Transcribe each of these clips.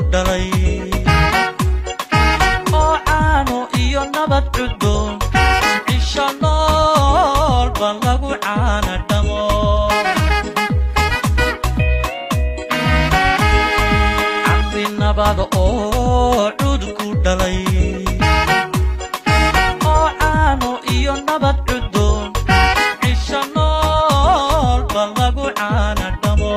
dhalay oo caano iyo nabad cudboon cisho noolba lagu caana dhamo cabdi nabad oo cudku dhalay oo caano iyo nabad cudboon cisho noolba lagu caana dhamo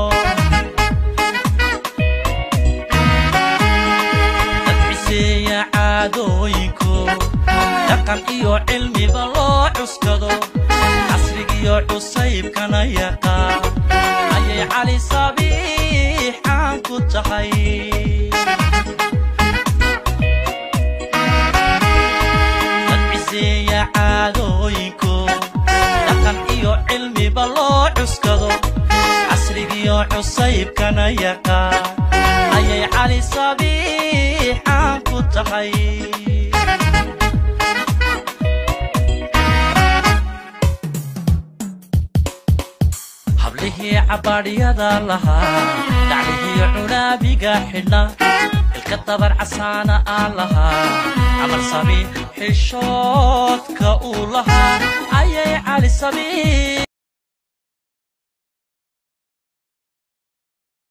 dadciseeya caadooyinku dhaqan iyo cilmiba loo cuskado casrigiyo cusaybkana yaqaan ayay cali sabiix caan ku tahay dadciseeya caadooyinku dhaqan iyo cilmiba loo cuskado casrigiyo cusaybkana yaqaan ayay cali sabiix caan ku tahay hablihii cabaadhyada lahaa dhaclihii cunaabiga xidhna ilka dabar casaana aan lahaa camal sabi xishoodka uu lahaa ayay cali sabiix